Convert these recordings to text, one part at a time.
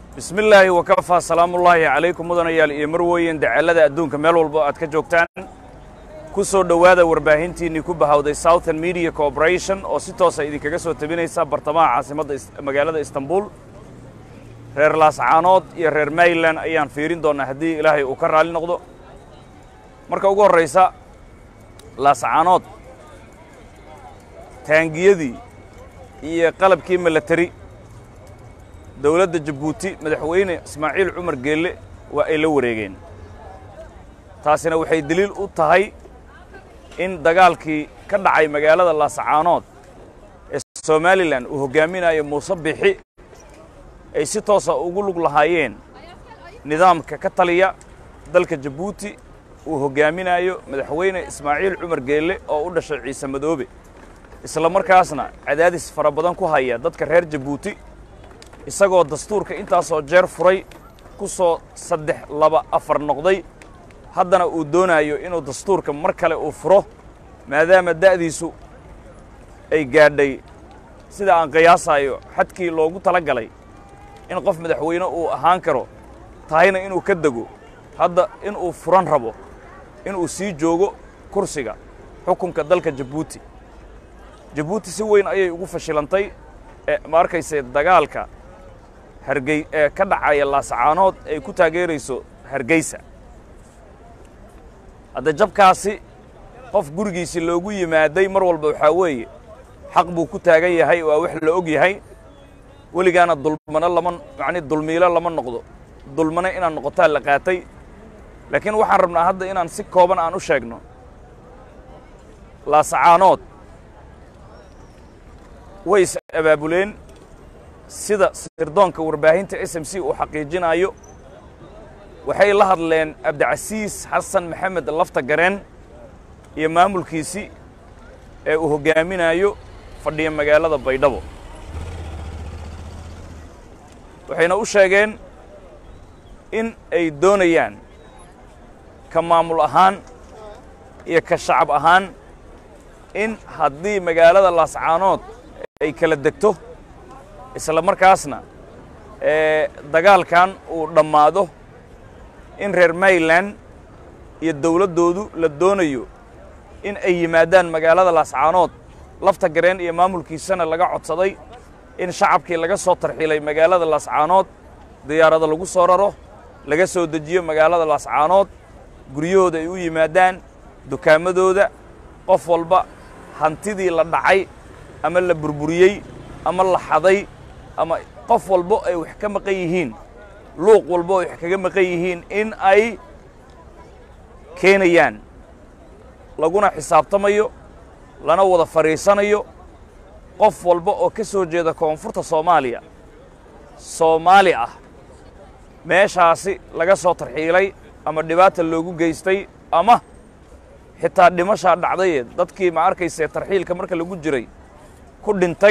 bismi illaahi wakafaa salaamullaahi calaykum mudanayaal iyo marweyn dacallada adduunka meel walbo aad ka joogtaan ku soo dhowaada warbaahintiinnii ku bahawday southern media corporation oo si toosa idinkaga soo tabinaysa bartamaha caasimadda magaalada istanbul reer laascaanood iyo reer mayland ayaan fiirin doonnaa haddii ilaahay uu ka raalli noqdo marka ugu horraysa laascaanood taangiyadii iyo qalabkii milatari dowladda jabuuti madaxweyne ismaaciil cumar geelle waa ay la wareegeen taasina waxay deliil u tahay in dagaalkii ka dhacay magaalada laascaanood ee somalilan uu hoggaaminayo muuse bixi ay si toosa ugu lug lahaayeen nidaamka ka taliya dalka jabuuti uu hoggaaminayo madaxweyne ismaaciil cumar geelle oo u dhashay ciise madoobe isla markaasna cadaadis fara badan ku haya dadka reer jabuuti isagoo dastuurka intaasoo jeer furay ku soo saddex laba afar noqday haddana uu doonayo inuu dastuurka mar kale uu furo maadaama da'diisu ay gaadhay sida aan qiyaasayo xadkii loogu tala galay in qof madaxweyne uu ahaan karo tahayna inuu ka dego hadda inuu furan rabo inuu sii joogo kursiga xukunka dalka jabuuti jabuuti si weyn ayay ugu fashilantay ee ma arkayse dagaalka hargey ee ka dhacaya laascaanood ay ku taageerayso hargeysa hadda jabkaasi qof gurigiisii loogu yimaaday mar walba waxaa weeye xaq buu ku taagan yahay waa wax la og yahay weligaana dulmano lama macni dulmiilo lama noqdo dulmano inaad noqotaa la qaatay laakiin waxaan rabnaa hadda inaan si kooban aan u sheegno laascaanood way is abaabuleen sida sirdoonka warbaahinta s m c uu xaqiijinayo waxay la hadleen cabdicasiis xasan maxamed lafta gareen iyo maamulkiisii ee uu hoggaaminayo fadhiya magaalada baydhabo waxayna u sheegeen in ay doonayaan ka maamul ahaan iyo ka shacab ahaan in haddii magaalada laascaanood ay kala degto isla markaasna ee dagaalkan uu dhammaado in reer mayland iyo dawladdoodu la doonayo in ay yimaadaan magaalada laascaanood lafta gareen iyo maamulkiisana laga codsaday in shacabkii laga soo tarxiilay magaalada laascaanood diyaarada lagu soo raro laga soo dejiyo magaalada laascaanood guryahooda ay u yimaadaan dukaamadooda qof walba hantidii la dhacay ama la burburiyey ama la xaday ama qof walbo ay wax ka maqan yihiin luuq walbo ay wax kaga maqan yihiin in ay keenayaan laguna xisaabtamayo lana wada fadhiisanayo qof walba oo ka soo jeeda koonfurta soomaaliya soomaali ah meeshaasi laga soo tarxiilay ama dhibaata loogu geystay ama xitaa dhimashaa dhacdaye dadkii ma arkaysee tarxiilka marka lagu jiray ku dhintay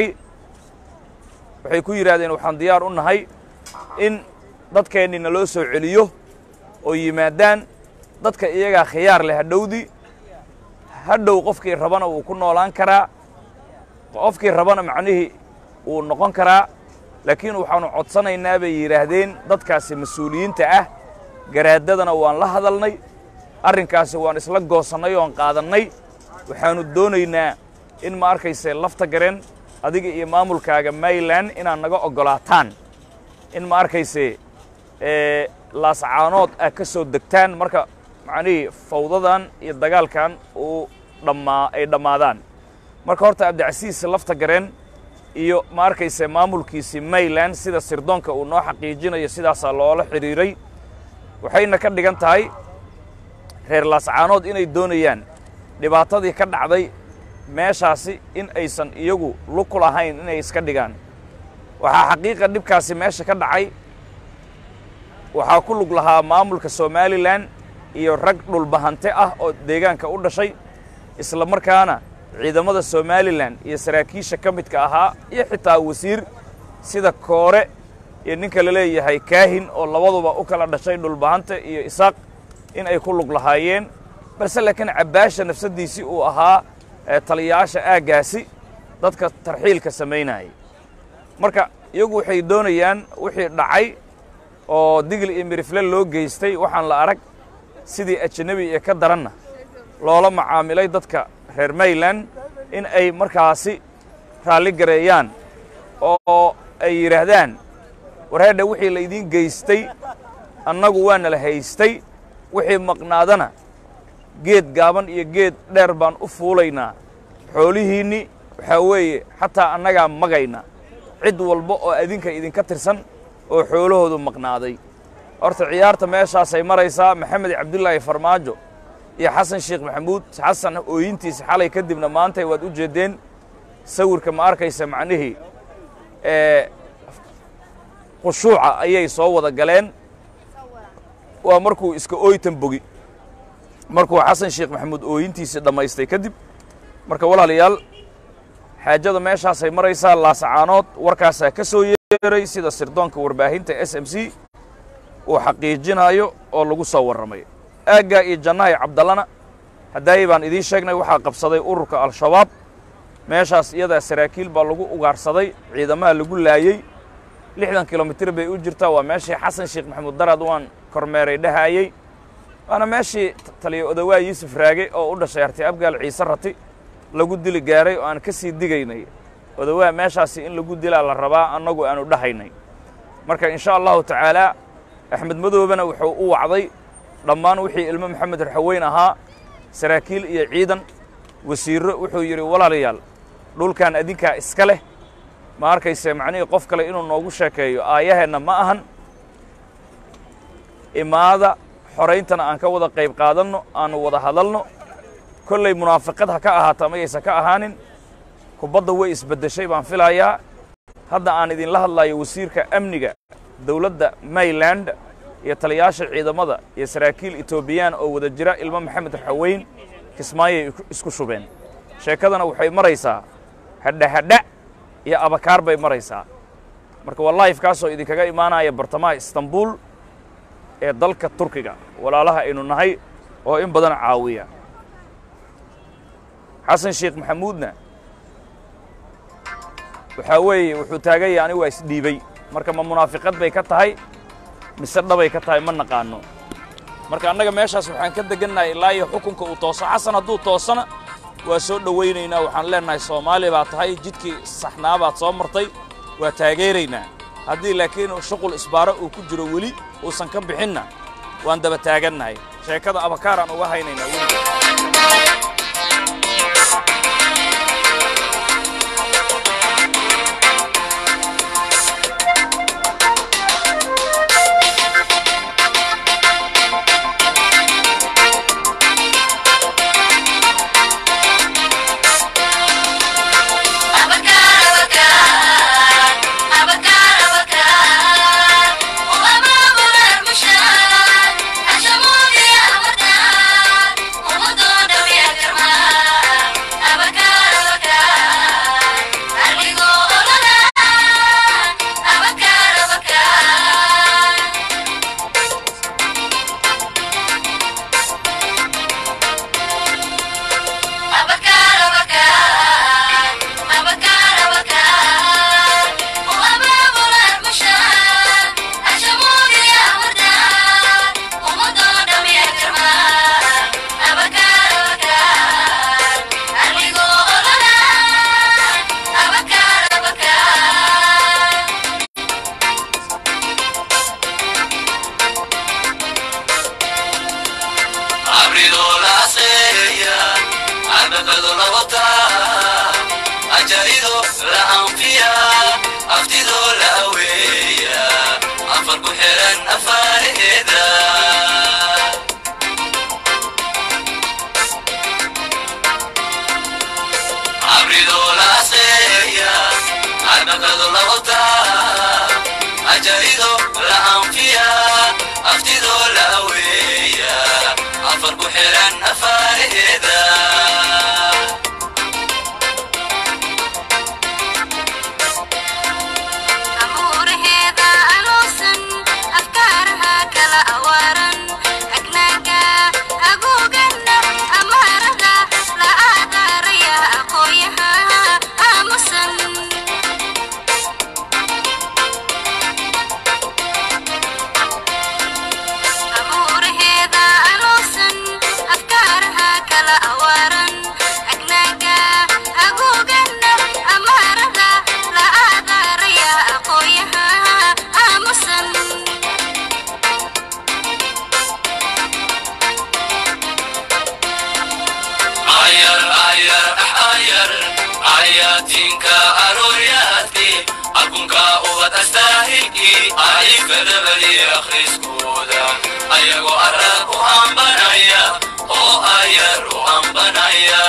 waxay ku yidhaahdeen waxaan diyaar u nahay in dadkeennii naloo soo celiyo oo yimaadaan dadka iyagaa khiyaar leh hadhowdii hadhow qofkii rabana wuu ku noolaan karaa qofkii rabana macnihii wuu noqon karaa laakiin waxaannu codsanaynaa bay yidhaahdeen dadkaasi mas-uuliyiinta ah garaadadana waan la hadalnay arrinkaasi waan isla goosannay oon qaadannay waxaannu doonaynaa in ma arkayse lafta gareen adiga iyo maamulkaaga mayland inaad naga oggolaataan in ma arkayse laascaanood ah ka soo degtaan marka macnihii fawdadan iyo dagaalkan uu dhammaa ay dhammaadaan marka horta cabdicasiis lafta gareen iyo ma arkayse maamulkiisii mayland sida sirdoonka uu noo xaqiijinayo sidaasaa loola xidhiiray waxayna ka dhigan tahay reer laascaanood inay doonayaan dhibaatadii ka dhacday meeshaasi in aysan iyagu lug ku lahayn inay iska dhigaan waxaa xaqiiqa dhibkaasi meesha ka dhacay waxaa ku lug lahaa maamulka somalilan iyo rag dhulbahante ah oo deegaanka u dhashay isla markaana ciidamada somalilan iyo saraakiisha ka midka ahaa iyo xitaa wasiir sida koore iyo ninka la leeyahay kaahin oo labaduba u kala dhashay dhulbahante iyo isaaq in ay ku lug lahaayeen balse laakiin cabbaasha nafsaddiisii uu ahaa taliyayaasha aaggaasi dadka tarxiilka samaynayay marka iyagu waxay doonayaan wixii dhacay oo digil iyo mirifle loo geystay waxaan la arag sidii ajanabi ee ka daranna loola macaamilay dadka reer mayland in ay markaasi raalli gareeyaan oo ay yidhaahdaan wareedha wixii laydiin geystay annagu waana la haystay wixii maqnaadana geed gaaban iyo geed dheer baan u fuulaynaa xoolihiinni waxaa weeye xataa annagaa magayna cid walba oo adinka idinka tirsan oo xoolahoodu maqnaaday horta ciyaarta meeshaasay maraysaa maxamed cabdulaahi farmaajo iyo xasan sheekh maxamuud xasan ooyintiisa xalay kadibna maantay waad u jeeddeen sawirka ma arkaysa macnihii ee khushuuca ayay soo wada galeen waa markuu iska ooytan bogi markuu xasan sheekh maxamuud ooyintiisii dhammaystay kadib marka walaalayaal xaajada meeshaasay maraysaa laasacaanood warkaasaa ka soo yeeray sida sirdoonka warbaahinta s m c uu xaqiijinayo oo lagu soo warramay aaggaa iyo jannahay cabdallana haddaayi baan idiin sheegnay waxaa qabsaday ururka al-shabaab meeshaas iyadaa saraakiil baa lagu ugaarsaday ciidamaha lagu laayey lixdan kilomitir bay u jirtaa waa meeshii xasan sheekh maxamuud daraad waan kormeeray dhahaayey waana meeshii taliya odawaa yuusuf raage oo u dhashay arti abgaal ciise rati lagu dili gaaray oo aan ka sii digaynay odawaa meeshaasi in lagu dilaa la rabaa annagu aanu dhahaynay marka in sha allahu tacaalaa axmed madoobena wuxuu u wacday dhammaan wixii ilmo maxamed raxaweyn ahaa saraakiil iyo ciidan wasiirro wuxuu yidhi walaalayaal dhulkan adinkaa iska leh ma arkayse macnihii qof kale inuu noogu sheekeeyo aayaheenna ma ahan imaada xorayntana aan ka wada qayb qaadanno aanu wada hadalno kollay munaafiqad ha ka ahaato amayaysan ka ahaanin kubadda way isbeddeshay baan filayaa hadda aan idinla hadlayo wasiirka amniga dawladda mayland iyo taliyaasha ciidamada iyo saraakiil etoobiyaan oo wada jira ilmo maxamed raxaweyn kismaayay isku shubeen sheekadana waxay maraysaa hadhahadha iyo abakaar bay maraysaa marka waa laifkaasoo idinkaga imaanaya bartamaha istanbul ee dalka turkiga walaalaha aynu nahay oo in badan caawiya xasan sheekh maxamuudna waxaa weeye wuxuu taagan yahay anigu waa isdhiibay marka ma munaafiqad bay ka tahay mise dhabay ka tahay ma naqaano marka annaga meeshaas waxaan ka degannahay ilaa iyo xukunka uu tooso xasan hadduu toosana waa soo dhowaynaynaa waxaan leennahay soomaali baa tahay jidkii saxnaa baad soo martay waa taageeraynaa haddii laakiin shuqul isbaaro uu ku jiro weli uusan ka bixinna waan daba taagannahay sheekada abakaaraan uga haynaynaa weliga Amusan alifadabadi akhriskooda ayagoo arag u ambanaya oo ayar u ambanaya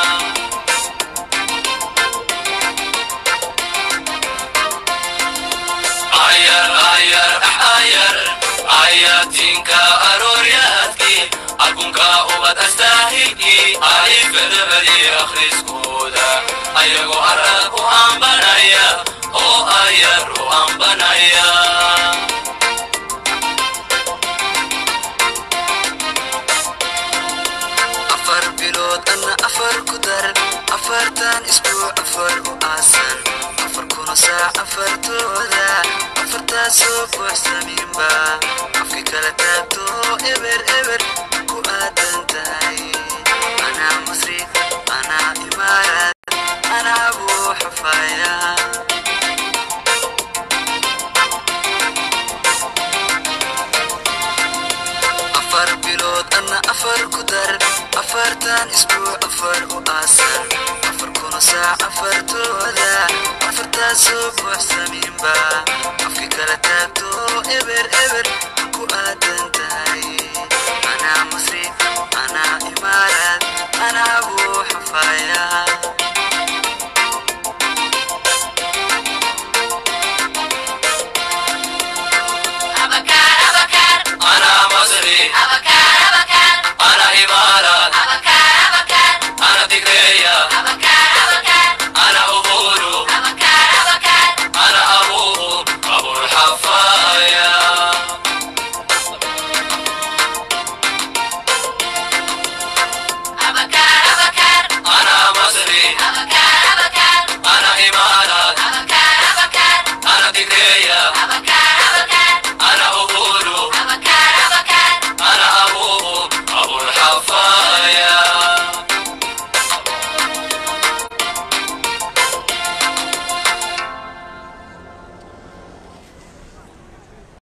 ayar ayar ayar ayatinka arooryaadkii arkunka ubad astaahigii alifadabadi akhriskooda ayagoo arag u ambanaya oo ayar u ambanaya afar bilood anna afar ku dar afartan isbuuc afar u aasan afar kuna saac afartooda afartaasoo buuxsaminba afki kala taagto eber eber ku aadan tahay anaa masri anaa imaarad anaa buu xafaaya afar bilood anna afar ku dar afartan isbuuc afar u aasan afar kuna saac afartooda afartaasoo buuxsaminba afki kala taagto eber eber